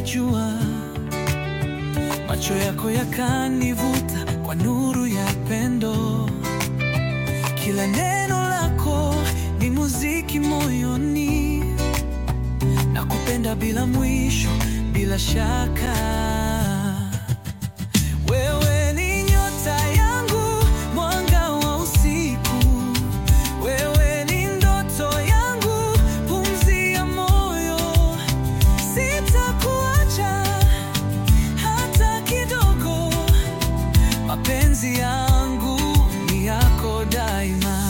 jua, macho yako yakanivuta kwa nuru ya pendo. Kila neno lako ni muziki moyoni, na kupenda bila mwisho, bila shaka. Wewe ni nyota yangu, mwanga wa usiku. Wewe ni ndoto yangu, pumzi ya moyo. Sitakuacha hata kidogo, mapenzi yangu ni yako daima.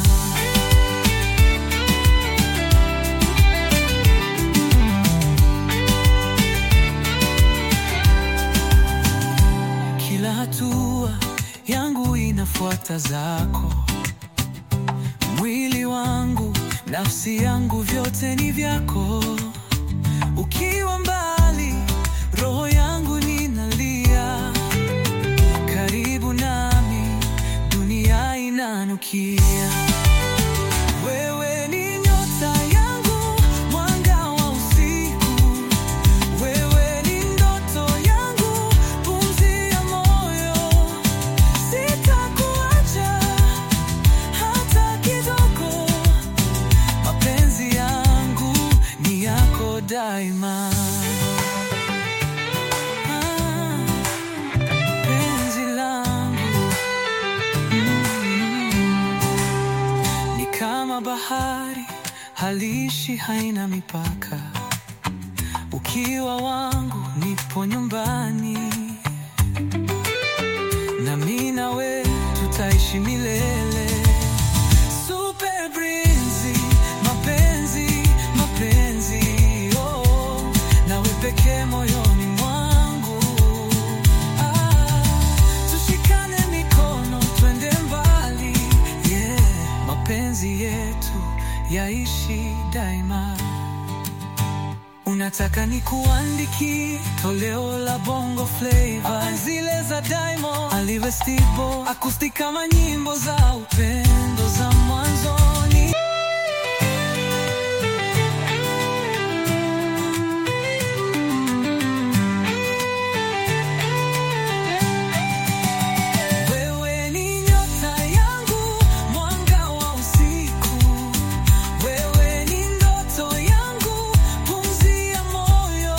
Kila hatua yangu inafuata zako, mwili wangu, nafsi yangu, vyote ni vyako. Ukiwa mbali, roho yangu ninalia, karibu nami, dunia inanukia. Wewe ni nyota yangu, mwanga wa usiku. Wewe ni ndoto yangu, pumzi ya moyo. Sitakuacha hata kidogo, mapenzi yangu ni yako daima. Ah, penzi langu mm, ni kama bahari haliishi, haina mipaka. Ukiwa wangu nipo nyumbani, nami nawe tutaishi milele. Super Breezy, mapenzi, mapenzi, oh, nawe pekee moyoni mwangu. Ah, tushikane mikono twende mbali, yeah, mapenzi yetu yaishi daima. Unataka nikuandikie toleo la bongo flava, zile za Diamond, Alive Stibo, acoustic kama nyimbo za upendo za mwanzoni. Wewe ni nyota yangu, mwanga wa usiku. Wewe ni ndoto yangu, pumzi ya moyo.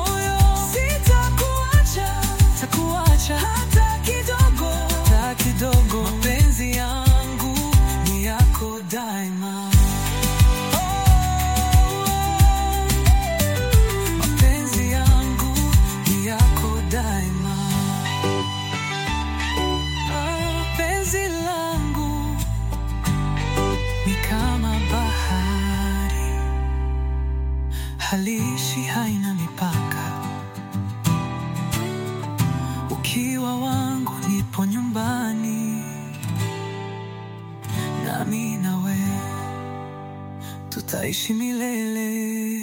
Sitakuacha, takuacha hata kidogo, hata kidogo. Mapenzi yangu ni yako daima. Oh, mapenzi yangu ni yako daima. Ah, penzi langu ni kama bahari, haliishi, haina mipaka. Ukiwa wangu nipo nyumbani, nami nawe tutaishi milele.